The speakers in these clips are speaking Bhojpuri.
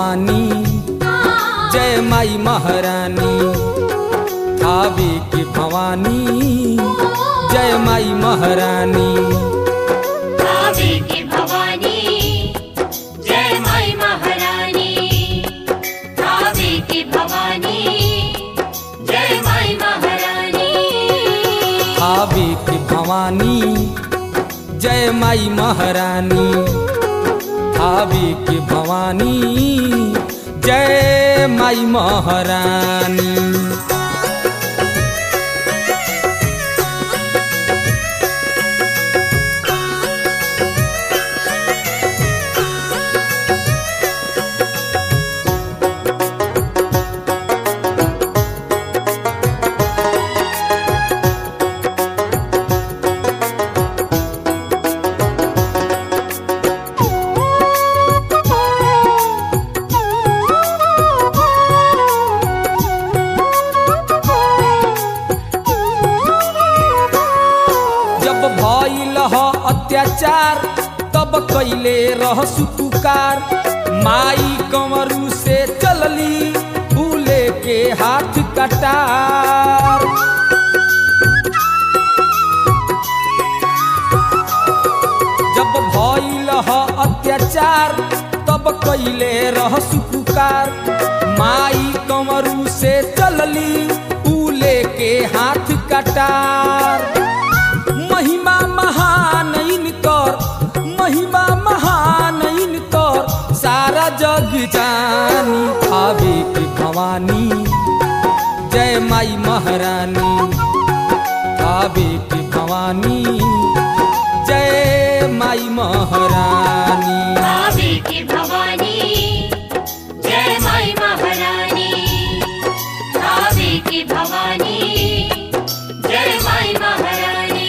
भवानी जय माई महारानी थावे के भवानी जय माई महारानी भावे की भवानी जय माई महारानी भावे की भवानी जय माई महारानी थावे के भवानी जय माई महारानी थावे के भवानी जय माई महारानी जब भइल ह अत्याचार तब कैले रह सुपुकार माई कंवरू से चलली फूले के हाथ कटार जब भइल ह अत्याचार तब कैले रह सुपुकार माई कंवरू से चलली फूले के हाथ कटार महिमा महान इनकर महिमा महान इनकर सारा जग जानी भावे के भवानी जय माई महारानी भावे के भवानी जय माई महारानी भावे की भवानी जय माई महारानी भावे की भवानी जय माई महारानी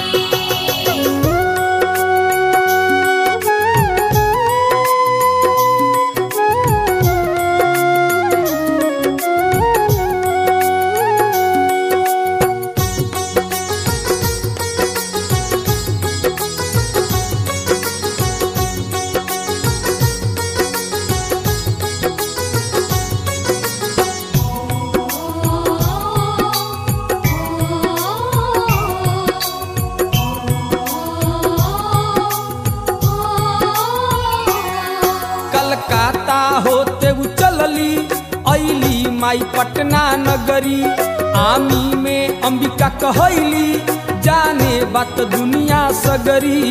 कलकत्ता होते उ चलली ऐली माई पटना नगरी आमी में अंबिका कहैली जाने बात दुनिया सगरी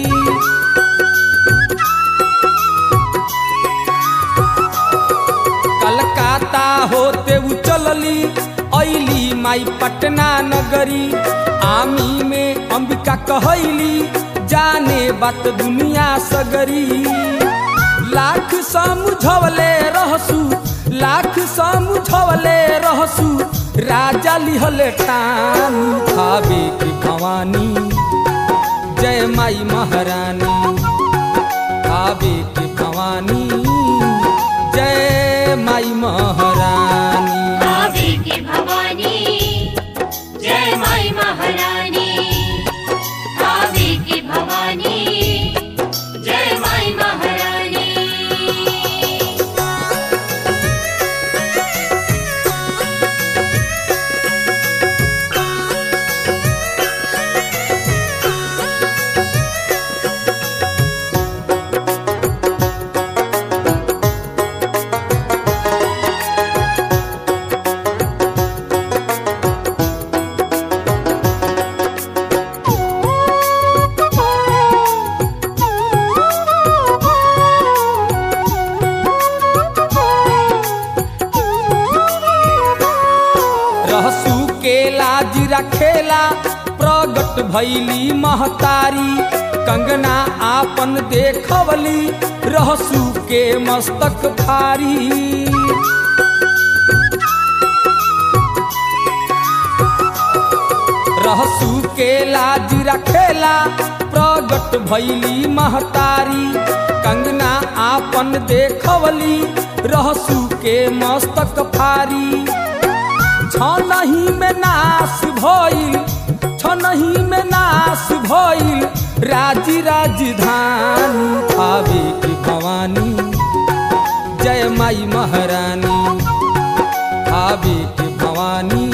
कलकत्ता होते उ चलली ऐली माई पटना नगरी आमी में अंबिका कहैली जाने बात दुनिया सगरी लाख समझवले रहसु लाख समझवले रहसु राजा लिहले ठान खावे की भवानी जय माई महारानी खावे की भवानी जय माई महारानी भावे की भवानी जय माई महारानी भावे की भवानी जय माई महारानी रहसू के लाज रखेला प्रगट भैली महतारी कंगना आपन देखवली रहसू के मस्तक भारी रहसू के लाज रखेला प्रगट भैली महतारी कंगना आपन देखवली रहसू के मस्तक फारी छनही में नाश भइल छनही में नाश भइल राजी राजधानी आवे की भवानी जय माई महारानी आवे के भवानी